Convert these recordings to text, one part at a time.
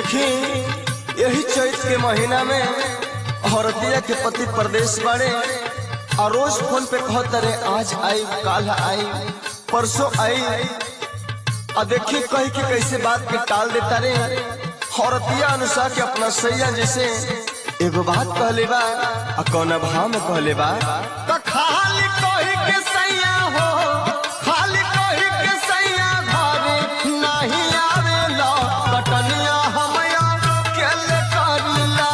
देखी यही चैत के महीना में औरतिया के पति प्रदेश बाड़े और रोज फोन पे कहत रे आज आई काल आई परसों आई आ देखी कही के कैसे बात के टाल देता रे औरतिया अनुसार के अपना सैया जैसे एगो बात कहले बा आ कौन भाव में कहले बा तो खाली कही के सैया हो खाली कही के सैया घरे नहीं आवेला कटनिया हमया केले करिला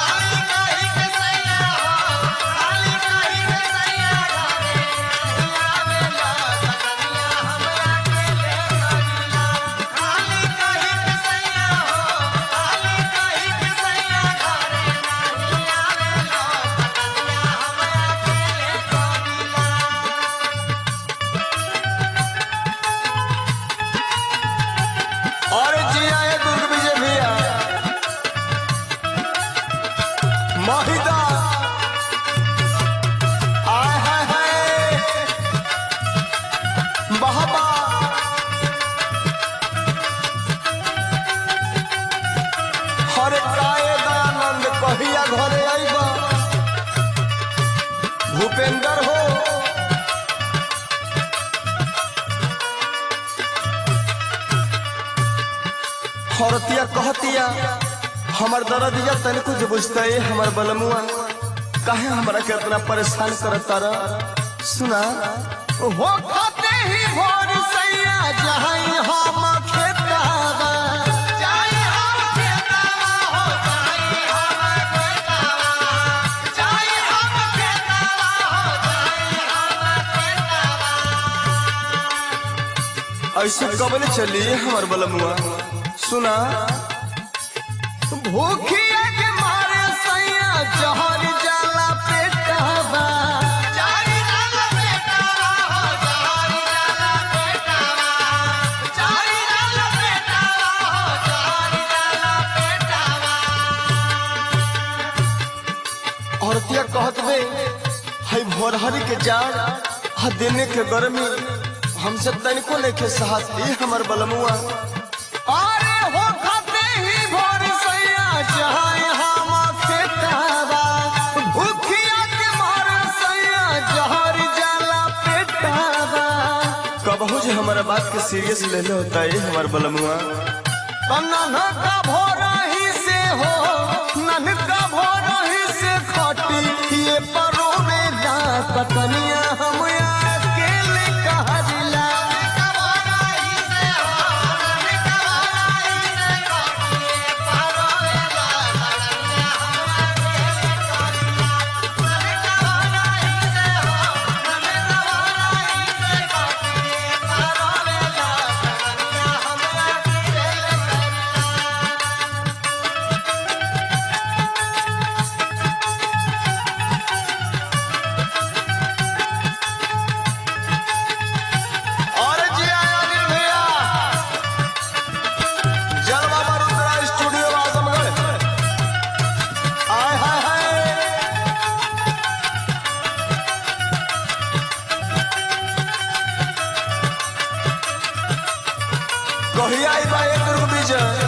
और जी आए दुर्ग विजय भैया महिदा आय हाय हाय बहबा हरे काये दयानंद कहिया घरे आइबा भूपेंद्र हो औरतिया कहतिया हमर दरदिया तनिको जो बुझता है हमर बलमुआ काहे हमरा के इतना परेशान करता रह सुना हो खाते ही भोर सैया जहां हम खेतावा जाई हम खेतावा हो जाई हम खेतावा जाई हम खेतावा हो जाई हम खेतावा ऐसे कबले चली हमर बलमुआ सुना भूखिया के मारे सैया जहर जाला पेटावा जाई हम खेतावा हो जाई हम खेतावा जाई हम खेतावा हो जाई हम खेतावा औरतिया कहत बे हई भोरहरी के जान हा देने के गर्मी हमसे तनिको नहीं के साहस दी हमर बलमुआ अरे हो खाते ही भोर सैया जहां हम खेतावा भूखिया के मारे सैया जहर जाला पेटावा कबहू जे हमारा बात के सीरियस ले ले होता है हमर बलमुआ नन्हा का भोरा ही से हो नन्हा भोरा ही से खटी ये परो में जा कतनिया हम अकेले कहला कवाई से हो कवाई से कोटी परवेला कन्या हमारे करिया कवाई से हो कवाई से कोटी परवेला कन्या हमारे और जी आया अनिल भैया जल बाबा रुद्रा स्टूडियो आजमगढ़ आय हाय हाय कहिया आई बा एक दुर्ग विजय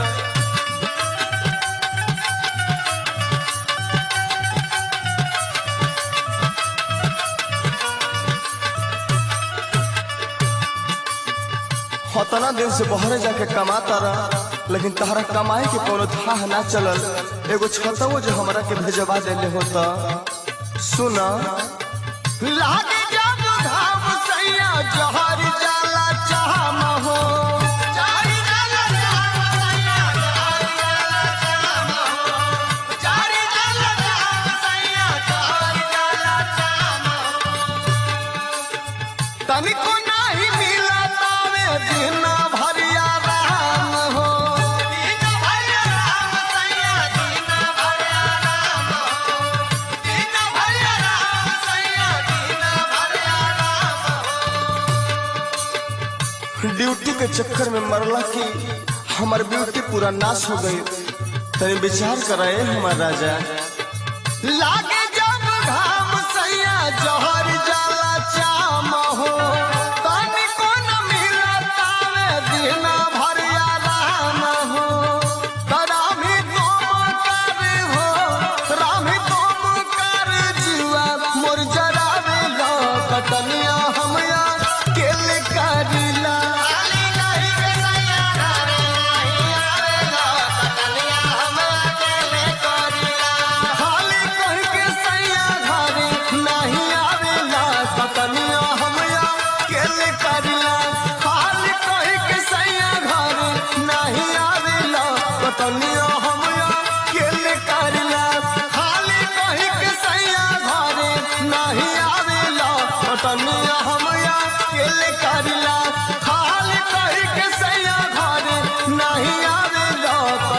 उतना दिन से बहरे जाके कमाता रहा लेकिन तहरा कमाए के कोनो थाह ना चलल एगो छतवो जो हमरा के भेजवा देले होता सुना लागे जब घाम सैया जहर जाला चाहम हो जाई जाला जाम सैया जाई जाला जाम हो जाई जाला जाम सैया जाई जाला जाम हो तनिको नाही मिला तावे दिन भरिया राम हो दीन भैया राम सैया दीन भैया राम हो दीन भैया राम सैया दीन भैया राम हो ड्यूटी के चक्कर में मरला की हमार ब्यूटी पूरा नाश हो गई तनी विचार कराए हमार राजा लागे जब घाम सैया जहर जाला चाम हो तनिको न मिला तावे दिन भरिया राम हो तराम खटनिया हम अकेले करिला खाली कही के सैया घर नहीं आवे